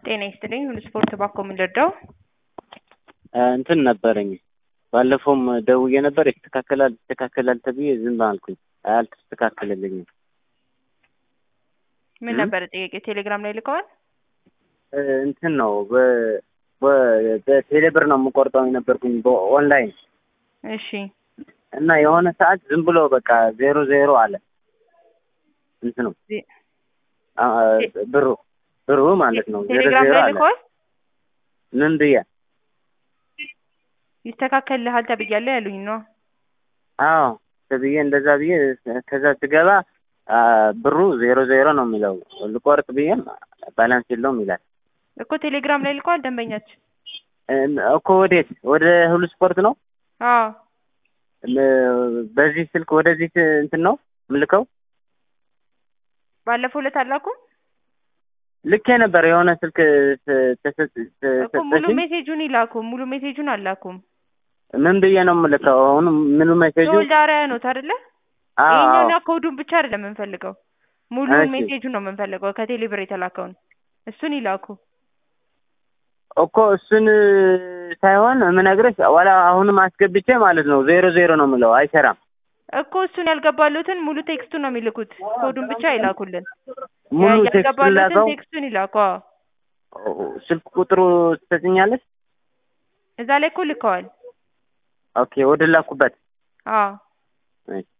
ጤና ይስጥልኝ ሁሉ ስፖርት ባኮ የምንረዳው እንትን ነበረኝ ባለፈውም ደውዬ ነበር ይስተካከላል ይስተካከላል ተብዬ ዝም አልኩኝ። አልተስተካከለልኝም። ምን ነበረ ጥያቄ? ቴሌግራም ላይ ልከዋል። እንትን ነው በቴሌብር ነው የምቆርጠው የነበርኩኝ በኦንላይን እሺ እና የሆነ ሰዓት ዝም ብሎ በቃ ዜሮ ዜሮ አለ እንትኑ ብሩ ብሩ ማለት ነው ዜሮ ቴሌግራም ዜሮ ላይ አለ። ልከዋል። ምን ብዬ ይስተካከልልሃል ተብያለሁ ያሉኝ ነው። አዎ ተብዬ እንደዛ ብዬ ከዛ ስገባ ብሩ ዜሮ ዜሮ ነው የሚለው ልቆርጥ ብዬም ባላንስ የለውም ይላል እኮ ቴሌግራም ላይ ልከዋል ደንበኛችን። እኮ ወዴት ወደ ሁሉ ስፖርት ነው አዎ በዚህ ስልክ ወደዚህ እንትን ነው ምልከው ባለፈው ዕለት አላኩም ልኬ ነበር የሆነ ስልክ እኮ ሙሉ ተሰጠሽኝ ሜሴጁን ይላኩ። ሙሉ ሜሴጁን አላኩም። ምን ብዬ ነው የምልከው አሁን ምኑ ሜሴጁ ሶልዳሪያ ኖት አይደለ? አዎ ይሄኛውና ኮዱን ብቻ አይደለም የምንፈልገው፣ ሙሉ እሺ። ሜሴጁን ነው የምንፈልገው። ከቴሌ ብር የተላከውን እሱን ይላኩ። እኮ እሱን ሳይሆን የምነግርሽ ዋላ አሁንም አስገብቼ ማለት ነው ዜሮ ዜሮ ነው የምለው አይሰራም እኮ እሱን ያልገባሉትን ሙሉ ቴክስቱን ነው የሚልኩት። ኮዱን ብቻ ይላኩልን። ሙሉ ቴክስት ያልገባሉትን ላከው ቴክስቱን ይላኩ። አዎ ስልክ ቁጥሩ ትሰጥኛለች እዛ ላይ እኮ ልከዋል። ኦኬ ወደ ላኩበት አዎ እሺ